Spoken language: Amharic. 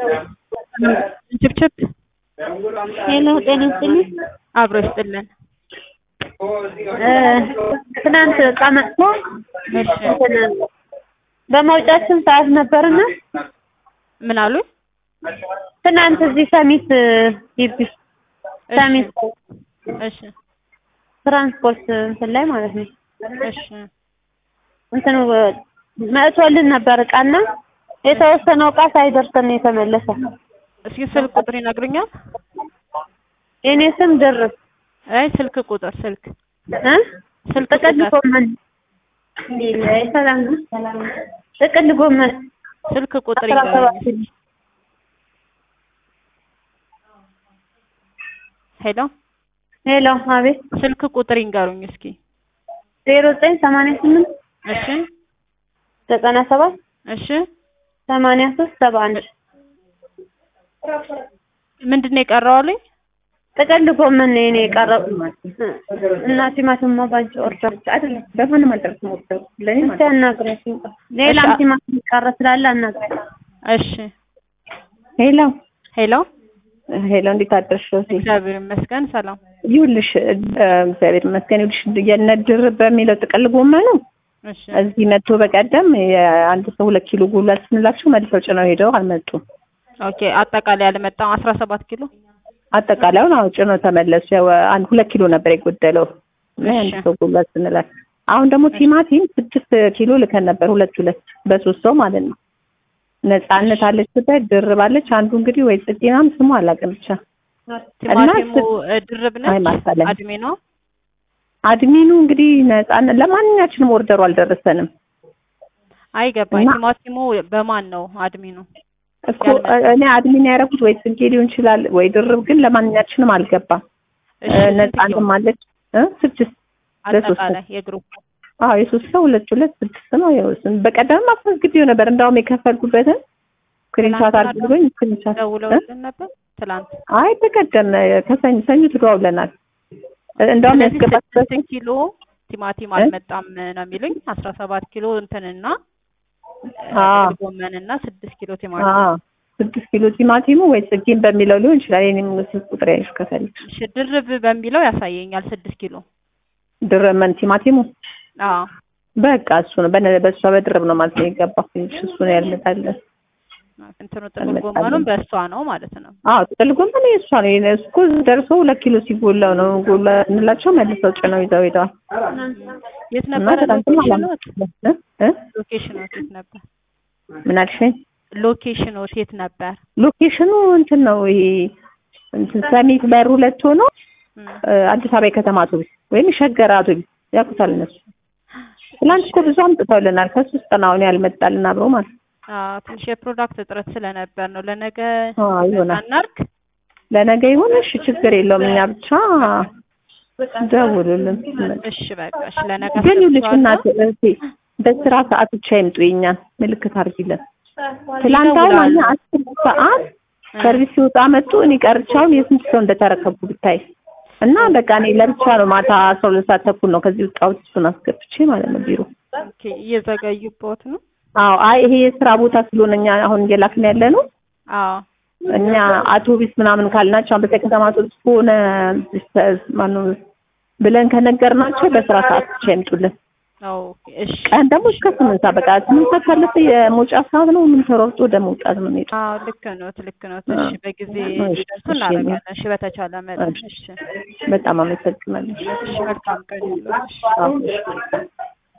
ችብችብ ሄሎ ጤና ይስጥልኝ። አብሮ ይስጥልን። ትናንት ዕቃ መጥቶ እሺ እንትን በመውጫችን ሰዓት ነበርና ምን አሉ? ትናንት እዚህ ሰሚት ግቢ ሰሚት እሺ ትራንስፖርት እንትን ላይ ማለት ነው እሺ እንትን መጥቶልን ነበር ዕቃና የተወሰነው ዕቃ ሳይደርሰን ነው የተመለሰ። እስኪ ስልክ ቁጥር ይነግሩኛል? የኔ ስም ድርብ አይ ስልክ ቁጥር ስልክ እ ስልክ ጥቅል ቁጥር ጎመን አይ ሰላም ነው ጥቅል ጎመን ስልክ ቁጥር አስራ ሰባት ይንገሩኝ። ሄሎ ሄሎ አቤት ስልክ ቁጥር ይንገሩኝ እስኪ። ዜሮ ዘጠኝ ሰማንያ ስምንት እሺ ዘጠና ሰባት እሺ ሰማንያ ሶስት ሰባ አንድ ምንድን ነው የቀረው አሉኝ? ጥቅል ጎመን ነው የኔ የቀረው እና ቲማቲም ባንቺ ኦርደር አይደለም በማንም አልደረስም ወርደው ለኔ እስኪ አናግሪያት ሌላም እሺ። ቲማቲም ቀረ ስላለ አናግሪያት እሺ ሄሎ ሄሎ ሄሎ እንዴት አደርሽ ሮሲ እግዚአብሔር ይመስገን ሰላም። ይኸውልሽ እ፣ እግዚአብሔር ይመስገን ይኸውልሽ የነድር በሚለው ጥቅል ጎመኑ እሺ እዚህ መጥቶ በቀደም የአንድ ሰው ሁለት ኪሎ ጉሏል ስንላቸው መልሰው ጭነው ሄደው አልመጡም ኦኬ አጠቃላይ ያልመጣው አስራ ሰባት ኪሎ አጠቃላዩን አዎ ጭነው ተመለሱ ያው አንድ ሁለት ኪሎ ነበር የጎደለው እና የአንድ እሺ። ሰው ጉሏል ስንላት አሁን ደግሞ ቲማቲም ስድስት ኪሎ ልከን ነበር ሁለት ሁለት በሶስት ሰው ማለት ነው ነጻነት አለች ስታይ ድርባለች አንዱ እንግዲህ ወይ ጽጌናም ስሙ አላውቅም ብቻ ቲማቲሙ እ፣ ድርብ አይ ነች ማሳለኝ አድሜ ነው። አድሚኑ እንግዲህ ነጻነት ለማንኛችንም ኦርደሩ አልደረሰንም አይገባኝ እና- ቲማቲሙ በማን ነው አድሚኑ? እኮ እኔ አድሚን ያደረጉት ወይ ጽጌ ሊሆን ይችላል ወይ ድርብ ግን ለማንኛችንም አልገባም እሺ እ፣ ስንት ነጻነትም ኪሎ? አለች እ፣ ስድስት ለሶስት አጠቃላይ የግሩፕ አዎ የሶስት ሰው ሁለት ሁለት ስድስት ነው ያው እሱን በቀደም አስመዝግቤው ነበር እንዳውም የከፈልኩበትን ስክሪንሻት ትናንትና አድርጎኝ ስክሪንሻት እ? ደውለውልን ነበር ትላንት። አይ በቀደም ከሰኞ ሰኞ ተደዋውለናል እንዳውም ስለዚህ ያስገባችበት ስድስት ኪሎ ቲማቲም እ? አልመጣም ነው የሚሉኝ። አስራ ሰባት ኪሎ እንትንና እ፣ አዎ። ጥቅል ጎመንና ስድስት ኪሎ ቲማቲም። አዎ ስድስት ኪሎ ቲማቲሙ ወይ ጽጌን በሚለው ሊሆን ይችላል የኔም ስልክ ቁጥር ያለሽ ከፈልሽ እሺ ድርብ በሚለው ያሳየኛል ስድስት ኪሎ። ድረመን ቲማቲሙ አዎ በቃ እሱ ነው በነ በእሷ በድርብ ነው ማለት ነው የገባው ትንሽ እሱ ነው ያልመጣለን እንትኑ ጥቅል አልመጣልንም። ጎመኑም በእሷ ነው ማለት ነው። አዎ ጥቅል ጎመን የእሷ ነው የእኔ እኮ ደርሶ ሁለት ኪሎ ሲጎላው ነው ጎላ እንላቸው መልሰው ጭነው ይዘው ሄደዋል የት እና ነበረ ትናንትም ሎኬሽኖት? አላመጡም እ እ? ሎኬሽኖት የት ነበር? ምን አልሽኝ ሎኬሽኖት የት ነበር? ሎኬሽኑ እንትን ነው ይሄ እንትን ሰሚት በር ሁለት ሆኖ እም፣ እ፣ አዲስ አበባ የከተማ አውቶቡስ ወይም የሸገር አውቶቡስ ያውቁታል እነሱ ትላንት እኮ ብዙ አምጥተውልናል ከሱ ውስጥ ነው አሁን ያልመጣልን አብሮ ማለት ነው አዎ ትንሽ የፕሮዳክት እጥረት ስለነበር ነው። ለነገ አዎ ይሆናል አናርግ ለነገ ይሁን እሺ ችግር የለውም እኛ ብቻ ደውሉልን እሺ በቃ እሺ ለነገ ግን ይኸውልሽ አስገባዋለሁ። እናት እህቴ በስራ ሰዓት ብቻ ይምጡ የኛን ምልክት አድርጊልን ትላንት አሁን ይደውላሉ። እኛ አስር ሰዓት እ፣ ሰርቪስ ሲወጣ መጡ እኔ ቀርቻውን የስንት ሰው እንደተረከቡ ብታይ እና በቃ እኔ ለብቻ ነው ማታ አስራ ሁለት ሰዓት ተኩል ነው ከዚህ ወጣሁት እሱን አስገብቼ ማለት ነው ቢሮ ኦኬ እየዘገዩበት ነው። አዎ አይ ይሄ የስራ ቦታ ስለሆነ እኛ አሁን እየላክን ያለ ነው አዎ እኛ አውቶቢስ ምናምን ካልናቸው አንበሳ ከተማ አውቶቢስ ከሆነ ማነው ብለን ከነገርናቸው በስራ ሰዓት ብቻ ይምጡልን ኦኬ እሺ ቀን ደግሞ እስከ ስምንት ሰዓት በቃ ስምንት ሰዓት ካለፈ የመውጫ ሰዓት ነው ምን ተሯርጦ ወደ መውጣት ነው የሚሄደው አዎ ልክ ነው ልክ ነው። እሺ በጊዜ እሺ፣ እንዲደርሱ እሺ። እናደርጋለን። እሺ በተቻለ መጠን እሺ በጣም አመሰግናለሁ እሺ መልካም ቀን ይሁንልሽ። አዎ።